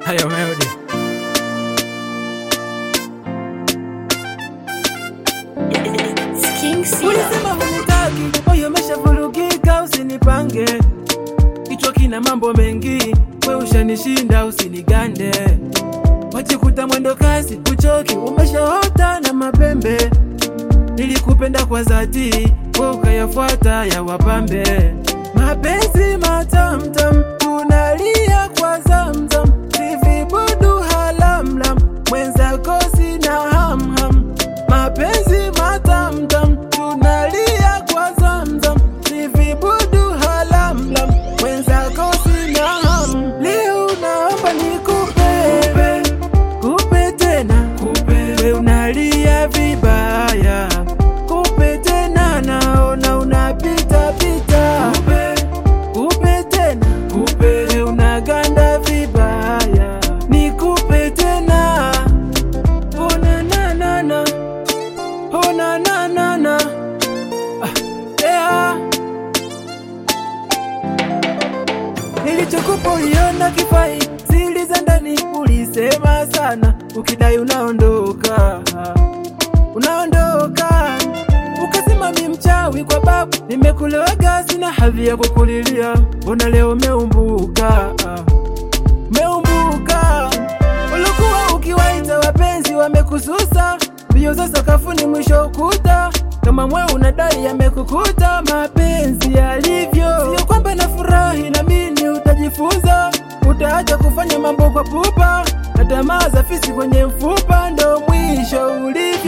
Hayo Melody. Ulisema hunitaki, moyo umeshavurugika, usinipange. Kichwa kina mambo mengi, we ushanishinda, usinigande. Wajikuta mwendo kasi, uchoki, umeshaota na mapembe. Nilikupenda kwa dhati, we ukayafuata ya wapambe. Mapenzi matamtam, tunalia kwa zamzam, sivibudu halamlam, mwenzako sina hamham. Mapenzi matamtam, tunalia kwa zamzam, sivibudu halamlam, mwenzako sina ham. Leo naomba nikupe, kupe tena, we unalia vibaya, kupe tena, naona unapita pita, kupe tena, we unaganda vibaya, nikupe tena, oh na na na na, oh na na na na, ah, yeah. Nilichokupa uliona kifai, siri za ndani ulisema sana, ukidai unaondoka, unaondoka. Ukasema mi mchawi kwa babu, nimekuloga sina hadhi ya kukulilia, mbona leo umeumbuka, umeumbuka. Ulikuwa ukiwaita wapenzi wamekususa, mbio za sakafuni mwisho ukuta, kama mwe unadai yamekukuta, mapenzi yalivyo. Sio kwamba nafurahi na mimi utajifunza, utaacha kufanya mambo kwa pupa, na tamaa za fisi kwenye mfupa, ndo mwisho ulivyo.